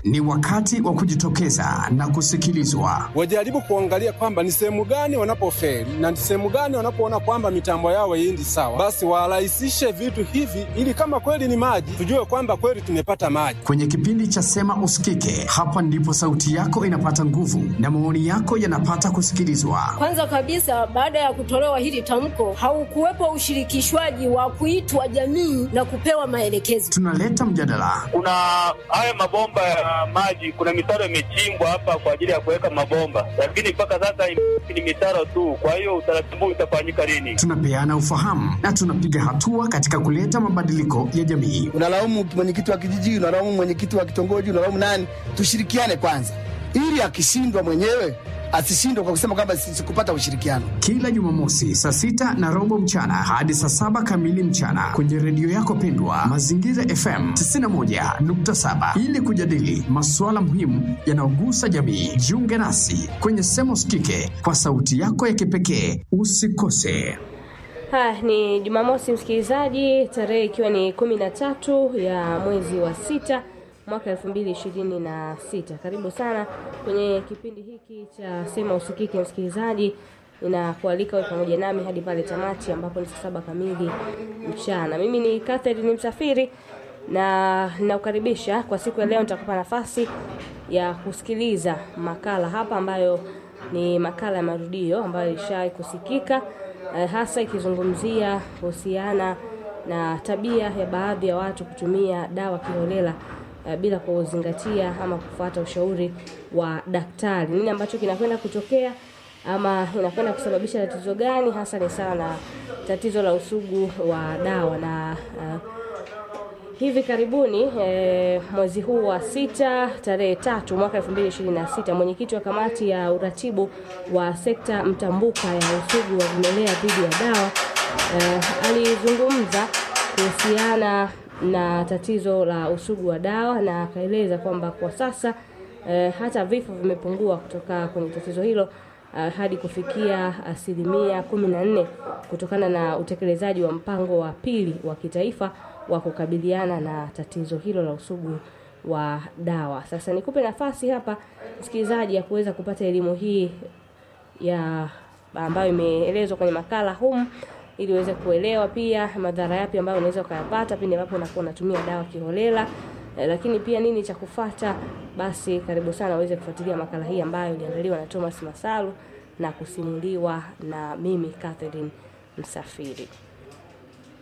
Ni wakati wa kujitokeza na kusikilizwa. Wajaribu kuangalia kwamba ni sehemu gani wanapofeli na ni sehemu gani wanapoona kwamba mitambo yao haiendi sawa, basi warahisishe vitu hivi, ili kama kweli ni maji, tujue kwamba kweli tumepata maji. Kwenye kipindi cha Sema Usikike, hapa ndipo sauti yako inapata nguvu na maoni yako yanapata kusikilizwa. Kwanza kabisa, baada ya kutolewa hili tamko, haukuwepo ushirikishwaji wa kuitwa jamii na kupewa maelekezo. Tunaleta mjadala, Kuna haya mabomba ya maji, kuna mitaro imechimbwa hapa kwa ajili ya kuweka mabomba, lakini mpaka sasa ni mitaro tu. Kwa hiyo utaratibu utafanyika lini? tunapeana ufahamu na tunapiga hatua katika kuleta mabadiliko ya jamii. unalaumu mwenyekiti wa kijiji, unalaumu mwenyekiti wa kitongoji, unalaumu nani? Tushirikiane kwanza, ili akishindwa mwenyewe asishindwe kwa kusema kwamba si- sikupata ushirikiano. Kila Jumamosi saa sita na robo mchana hadi saa saba kamili mchana kwenye redio yako pendwa Mazingira FM 91.7 ili kujadili masuala muhimu yanayogusa jamii. Jiunge nasi kwenye Sema Usikike kwa sauti yako ya kipekee. Usikose. Haya, ni Jumamosi msikilizaji, tarehe ikiwa ni kumi na tatu ya mwezi wa sita mwaka elfu mbili ishirini na sita. Karibu sana kwenye kipindi hiki cha Sema Usikike msikilizaji, ninakualika wewe pamoja nami hadi pale tamati ambapo ni saa saba kamili mchana. Mimi ni Catherine Msafiri na ninakukaribisha kwa siku ya leo. Nitakupa nafasi ya kusikiliza makala hapa ambayo ni makala ya marudio ambayo ilishawahi kusikika eh, hasa ikizungumzia kuhusiana na tabia ya baadhi ya watu kutumia dawa kiholela eh, bila kuzingatia ama kufuata ushauri wa daktari. Nini ambacho kinakwenda kutokea ama inakwenda kusababisha tatizo gani hasa? Ni sawa na tatizo la usugu wa dawa na eh, Hivi karibuni eh, mwezi huu wa sita tarehe tatu mwaka 2026 mwenyekiti wa kamati ya uratibu wa sekta mtambuka ya usugu wa vimelea dhidi ya dawa eh, alizungumza kuhusiana na tatizo la usugu wa dawa na akaeleza kwamba kwa sasa eh, hata vifo vimepungua kutoka kwenye tatizo hilo uh, hadi kufikia asilimia kumi na nne kutokana na utekelezaji wa mpango wa pili wa kitaifa wa kukabiliana na tatizo hilo la usugu wa dawa. Sasa nikupe nafasi hapa msikilizaji ya kuweza kupata elimu hii ya ambayo imeelezwa kwenye makala humu ili uweze kuelewa pia madhara yapi ambayo unaweza ukayapata pindi ambapo unakuwa unatumia dawa kiholela eh, lakini pia nini cha kufata. Basi karibu sana uweze kufuatilia makala hii ambayo iliandaliwa na Thomas Masalu na kusimuliwa na mimi Catherine Msafiri.